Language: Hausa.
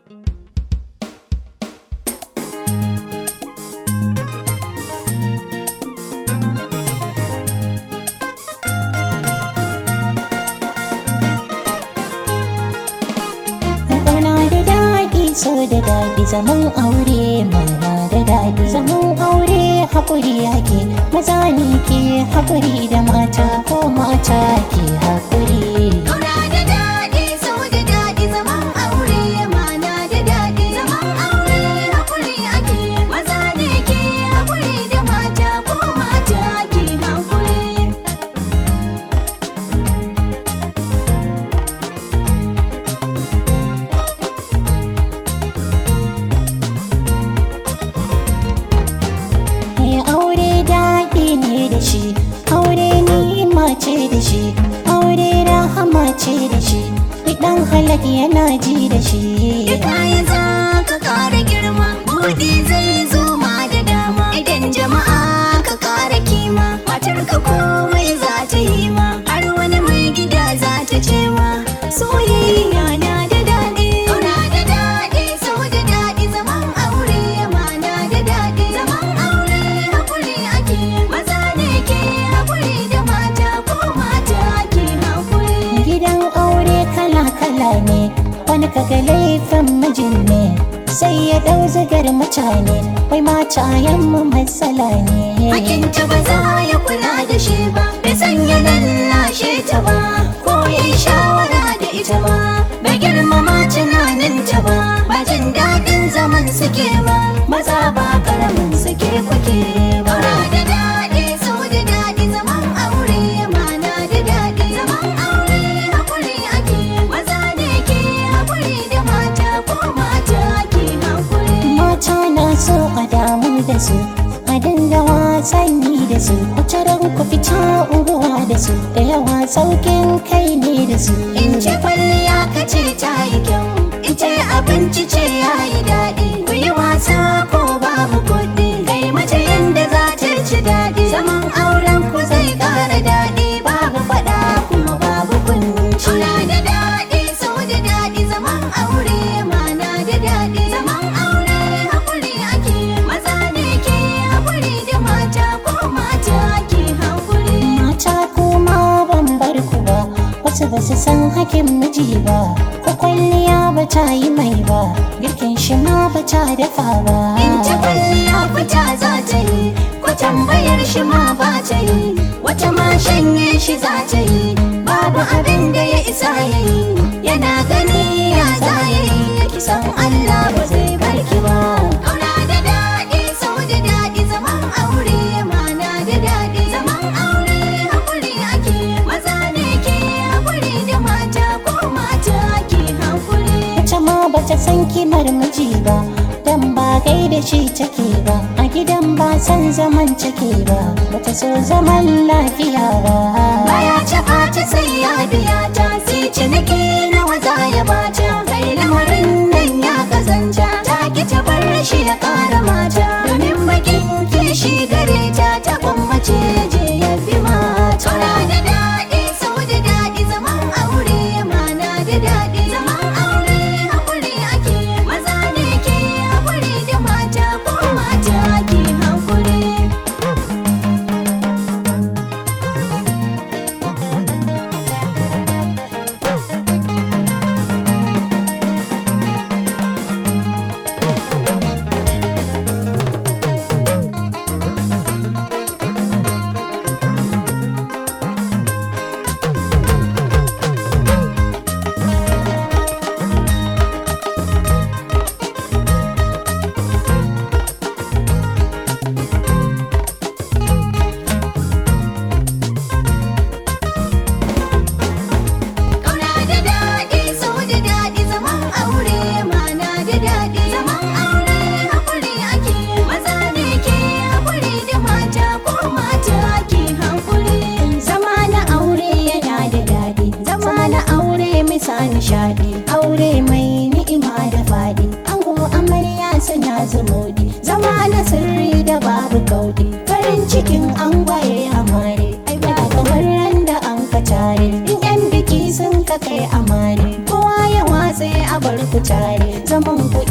Ƙauna da daɗi so da daɗi zaman aure mana da daɗi zaman aure haƙuri yake maza ne ke haƙuri da mata ko mata ke haƙuri Ƙauna da daɗi, so da daɗi, zaman aure mana da daɗi. Zaman aure haƙuri ake, maza ne ke haƙuri da mata ko mata ke haƙuri. Eh, aure daɗi ne da shi aure ni'ima ce da shi aure rahama ce da shi idan halak yana ji da shi Da kaya za ka ƙara girma, buɗi zai zo ma da dama. Idan jama'a ka ƙara kima, matar ka komai za ta yi ma. Har wani mai gida za ta ce ma, soyayya na da daɗi. Ƙauna da daɗi, so da daɗi, zaman aure mana da daɗi. Zaman aure haƙuri ake, maza ne ke haƙuri da mata ko mata ke haƙuri. gidan aure kala-kala ne wani kaga laifin mijin ne sai ya ɗau zigar mutane wai matayen mu matsala ne Hakinta ba za ya kula da shi ba, bai san ya lallashe ta ba, ko ya yi shawara da ita ba, bai girmama tunaninta ba, ba jin daɗin zaman suke ba, maza ba karamin suke kwake ba. da daɗi, so da daɗi, zaman aure mana da daɗi, zaman aure haƙuri ake, maza ne ke haƙuri da mata ko mata ke haƙuri. mata na so a damu da su a dinga wasanni da su ran ku fita unguwa da su da yawa saukin kai ne da su In ce kwalliya ka ce ta yi kyau, in ce abinci ce ya yi daɗi, ku yi wasa ko babu kuɗi, kai mace yanda za ta ci daɗi, zaman auren ku zai ƙara daɗi, babu faɗa kuma babu kunci. Ana da daɗi, so da daɗi, zaman aure mana da daɗi, zaman aure haƙuri ake, maza ne ke haƙuri da mata ko mata ke haƙuri. mata kuma ban bar ku ba wasu ba su san hakin miji ba ko kwalliya ba ta yi mai ba girkin shi ma ba ta dafa ba In ta kwalliya fita za ta yi, ko tambayar shi ma ba ta yi, wata ma shanye shi za ta yi, babu abin da ya isa ya yi, yana gani ya za ya yi, kisan Allah ba zai barki ba. Ƙauna da daɗi, sau da daɗi, zaman aure mana da daɗi, zaman aure haƙuri ake, maza ne ke haƙuri da mata ko mata ke haƙuri. wata ma ba ta san kimar miji ba dan ba gaida shi take ba a gidan ba san zaman take ba bata so zaman lafiya ba Baya cika ta sai ya biya ta sai ciniki nawa za ya bata kai lamarin nan ya kazanta ta ki ta bar shi ya kara mata domin bakin kishi gare ta ta kwammace je ya fi mata da daɗi sau da daɗi zaman aure mana da daɗi zaman aure haƙuri ake maza ne ke haƙuri da mata ko mata ke haƙuri Ƙauna da daɗi, so da daɗi, zaman aure mana da daɗi. Zaman aure haƙuri ake, maza ne ke haƙuri da mata ko mata ke haƙuri. zama na aure yana da daɗi zama na aure misa nishaɗi aure mai ni'ima da faɗi ango amarya suna zumuɗi zama na sirri da babu kauɗi farin cikin angwaye amare ai ba kamar ran da an ka tare in yan biki sun ka kai amare kowa ya watse a bar ku tare zaman ku